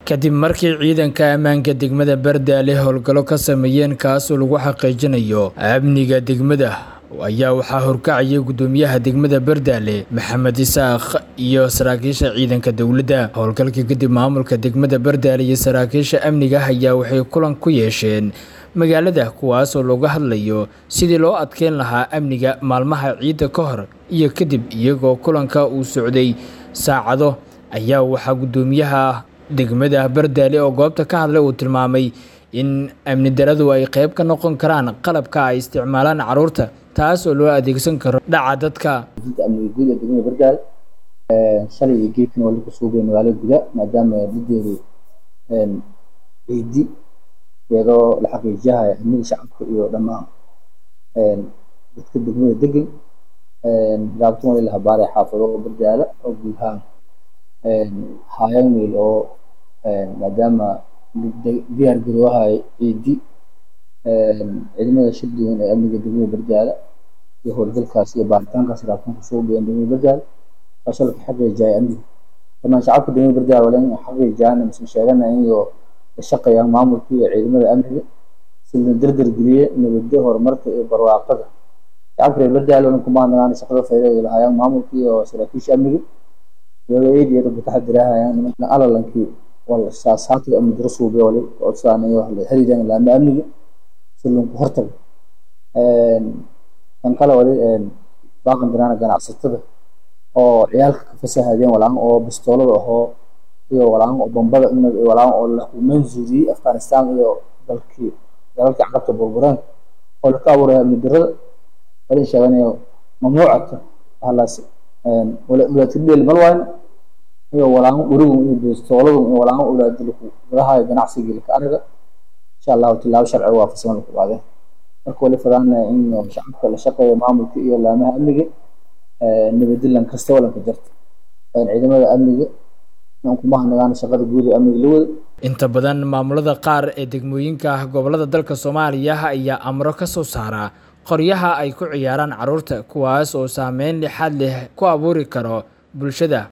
kadib markii ciidanka ammaanka degmada Bardaale howlgallo ka sameeyeen kaasoo lagu xaqiijinayo amniga degmada ayaa waxaa horkacayay gudoomiyaha degmada Bardaale Maxamed Isaaq iyo saraakiisha ciidanka dowladda howlgalkii kadib maamulka degmada Bardaale iyo saraakiisha amniga ayaa waxay kulan ku yeesheen magaalada kuwaasoo looga hadlayo sidii loo adkeyn lahaa amniga maalmaha ciidda ka hor iyo kadib iyagoo kulanka uu socday saacado ayaa waxaa gudoomiyaha degmada Bardaale oo goobta ka hadlay uu tilmaamay in amni daradu ay qayb ka noqon karaan qalabka ay isticmaalaan caruurta taas oo loo adeegsan karo dhaca dadka amniga guud ee degmada Bardaale shalay iyo geedkan waa lagu suugay magaalada guda maadaama dhideedu ciidi iyadoo la xaqiijiyahay amniga shacabka iyo dhammaan dadka degmada degan gaabtan waa la habaaray xaafado Bardaale oo guud ahaan hayaan meel oo maadaama diyaar garoowahay ciidi ciidamada shir duwan ee amniga degmada Bardaale iyo howlgalkaas iyo baaritaankaas raabtan ku soo dhiyeen degmada Bardaale taasoo la xaqiijiyay amniga dhammaan shacabka degmada Bardaale waa in xaqiijiyaan mise sheeganayaan iyo la shaqeeyaan maamulka iyo ciidamada amniga si la dardar geliyo nabadda horumarka iyo barwaaqada shacabka reer Bardaale oo kuma hadlaan shaqada faa'iido lahayaan maamulka iyo saraakiisha amniga iyadoo eed iyo dadka taxadirahayaan nimanka alalankii wal saasaadka amni daro suubiyo wali oo saanayo wax la xiriiraan laama amniga si loo hortago kan kale wali baaqan dirana ganacsatada oo ciyaalka ka fasahadeen walaan oo bistoolada ahoo iyo walaan oo bombada walaan oo la manzuuriyey afghanistan iyo dalkii dalalkii carabta burbureen oo la ka abuuray amni darada wali sheeganayo mamnuucata halaas wala ulatideel malwaan iyo walaan urigu iyo bistooladu iyo walaan ulaadilku garaha ganacsiga ka ariga insha Allah tilaabo sharci waafaqsan ku qaadeen marka wali fadana in shacabka la shaqeeyo maamulka iyo laamaha amniga nabadilan kasta wala ka jirta ciidamada amniga kuma hanagaan shaqada guud ee amniga la wada inta badan maamulada qaar ee degmooyinka gobolada dalka Soomaaliya ayaa amro ka soo saara qoryaha ay ku ciyaaraan caruurta kuwaas oo saameyn lixaad leh ku abuuri karo bulshada